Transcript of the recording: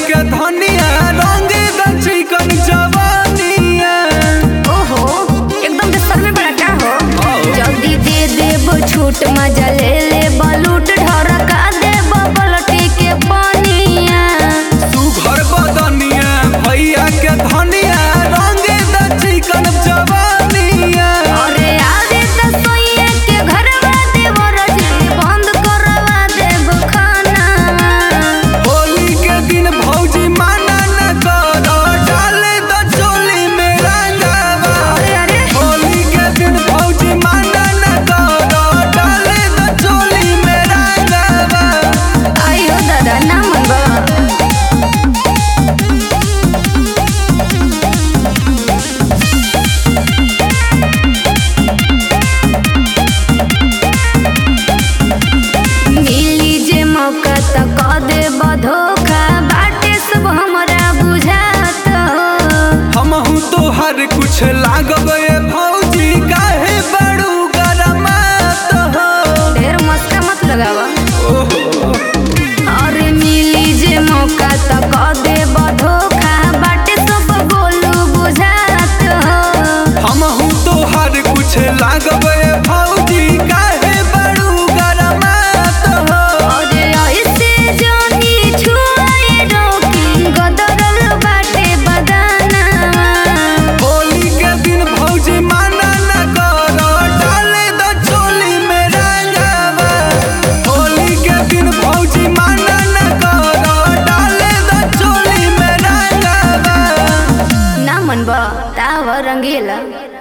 के धनिया रंग द चिकन जवानिया ओहो एकदम बेसर में बड़ा का हो आओ। जल्दी दे देब छूट मजा ले ले बलूट ढरका देब पलटी के पनिया सुघर बदनिया भैया के धनिया रंग द चिकन जवानिया अरे आवे त सोइए के घरवा देव रजनी बंद करवा देब खाना होली के दिन भौजी माना न करो डाले द चोली में रंगावा अरे अरे होली के दिन भौजी माना न करो डाले द चोली में रंगावा आइयो दादा ना मनबा मिली जे मौका त क देब धोखा बाटे सब हमरा बुझात हो हमहू तो हर कुछ लागब ए भौजी काहे बड़ू गरमात हो ढेर मस्का मत लगावा ओहो अरे मिली जे मौका त क देब धोखा बाटे सब गोलू बुझात हो हमहू तो हर कुछ लागब ए भौजी काहे बड़ू गरमात हो अरे ऐसे जोनी छुआए रोकी गदरल बाटे बदाना होली के दिन भौजी माना न करो डाले द चोली में रंगावा होली के दिन भौजी माना न करो डाले द चोली में रंगावा ना मनबा ताव रंगीला